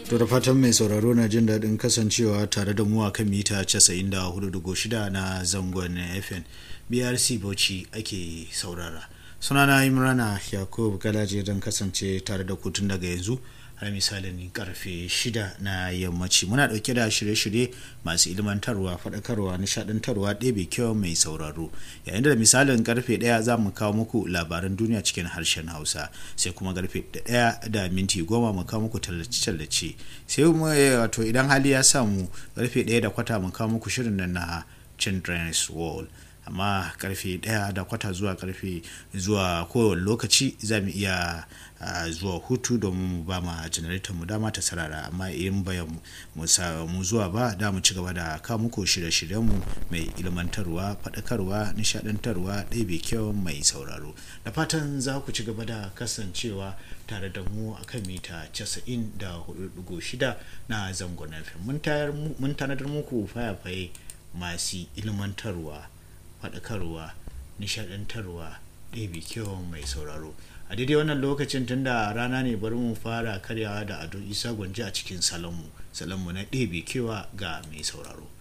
To da fatan mai sauraro na jin daɗin kasancewa tare da mu a kan mita 94.6 na zangon FM BRC Bauchi ake saurara. Sunana Imrana Yakub Galaje don kasance tare da kutun daga yanzu har misalin karfe 6 na yammaci. Muna ɗauke da shirye-shirye masu ilmantarwa, faɗakarwa, nishaɗantarwa ɗebe kyau mai sauraro. Yayin da misalin karfe 1 za mu kawo muku labaran duniya cikin harshen Hausa. Sai kuma karfe 1 da minti goma mu kawo muku tallace-tallace. Sai mu wato idan hali ya samu karfe 1 da kwata mu kawo muku shirin nan na Children's Wall. amma karfe ɗaya da kwata zuwa karfe zuwa kowane lokaci za mu iya zuwa hutu domin mu ba ma janaraitar mu dama ta sarara amma in bayan mu zuwa ba da mu ci gaba da kawo muku shirye-shiryen mu mai ilmantarwa faɗakarwa nishaɗantarwa ɗebe kyau mai sauraro da fatan za ku ci gaba da kasancewa tare da mu a kan mita 94.6 na zangon mun tanadar muku fayafaye masu ilmantarwa faɗakarwa nishaɗantarwa ɗebe kyau mai sauraro a daidai wannan lokacin tunda rana ne bari mu fara karyawa da ado isa gwanji a cikin salonmu salonmu na ɗebe kewa ga mai sauraro